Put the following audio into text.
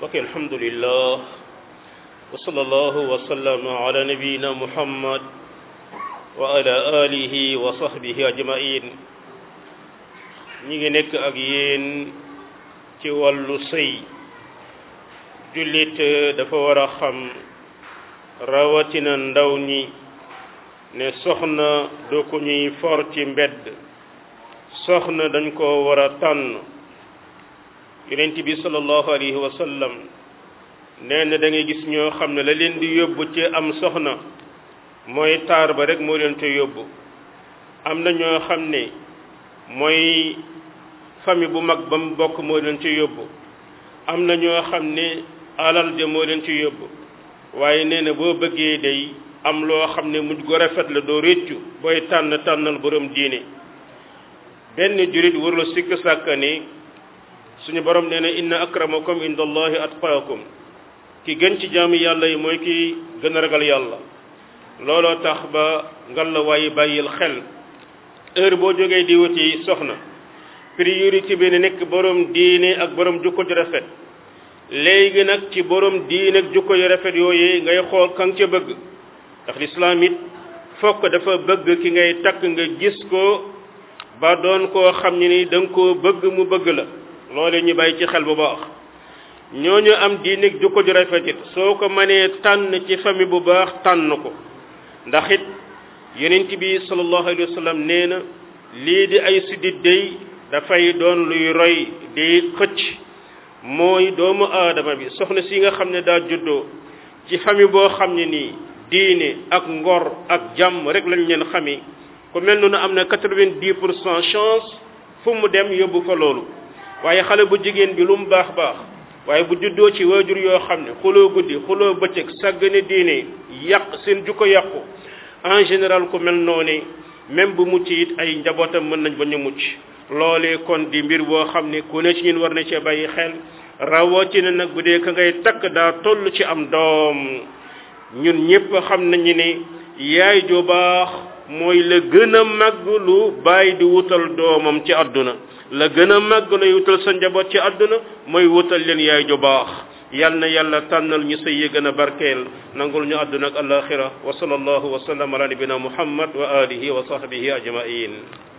mbokk alhamdulillah wa sallallahu wa sallam ala nabiyina muhammad wa ala alihi wa sahbihi ajmain ñi ngi nekk ak yéen ci wàllu sëy jullit dafa war a xam rawatina ndaw ñi ne soxna doo ko ñuy for ci mbedd soxna dañ ko war a tànn yonent bi sallallahu alayhi wa sallam nee na da ngay gis ñoo xam ne la leen di yóbbu ci am soxna mooy taar ba rek moo leen te yóbbu am na ñoo xam ne mooy famille bu mag ba mu bokk moo leen ci yóbbu am na ñoo xam ne alal ja moo leen ci yóbbu waaye nee na boo bëggee day am loo xam ne mujj gu rafet la doo réccu booy tànn tànnal borom diine benn jurit warula sikk sàkka ni suñu borom nee na inna akramakum inda allahi atqaakum ki gën ci jaamu yàlla yi mooy ki gën a ragal yàlla looloo tax ba ngal la waaye bàyyil xel heure boo jógee di wuti soxna priorité bi ne nekk borom diine ak borom jukko ju rafet léegi nag ci borom diine ak jukko ju rafet yooyu ngay xool kan ca bëgg ndax lislaam it fokk dafa bëgg ki ngay takk nga gis ko ba doon koo xam ne ni da nga koo bëgg mu bëgg la loole ñu bàyyi ci xel bu baax ñooñu am diine ak jukko ju rafet it soo ko mënee tànn ci famille bu baax tànn ko ndax it yonent bi sallallahu alayhi wa sallam nee na lii di ay siddit day dafay doon luy roy di xëcc mooy doomu aadama bi soxna si nga xam ne daa juddoo ci famille boo xam ne nii diine ak ngor ak jàmm rek lañ leen xami ku mel noonu am na quatre-vingt-dix pour cent chance fu mu dem yóbbu fa loolu waaye xale bu jigéen bi lu mu baax baax waaye bu juddoo ci waajur yoo xam ne xuloo guddi xuloo bëccëg sàggane diine yàq seen jukko yàqu en général ku mel noonu même bu mucc it ay njabootam mën nañ ba ñu mucc loolee kon di mbir boo xam ne ku ne ci ñun war na cee bàyyi xel rawatina nag bu dee ka ngay takk daa toll ci am doom ñun ñëpp xam nañu ne yaay ju baax mooy la gën a màgg lu bàyyi di wutal doomam ci àdduna la gën a màgg lay wutal sa njaboot ci àdduna mooy wutal leen yaay ju baax yal na yàlla tànnal ñu sëy yi gën a barkeel nangul ñu àdduna ak alaxira wa sallallahu wa sallam ala nabina muhammad wa alihi wa sahbihi ajmain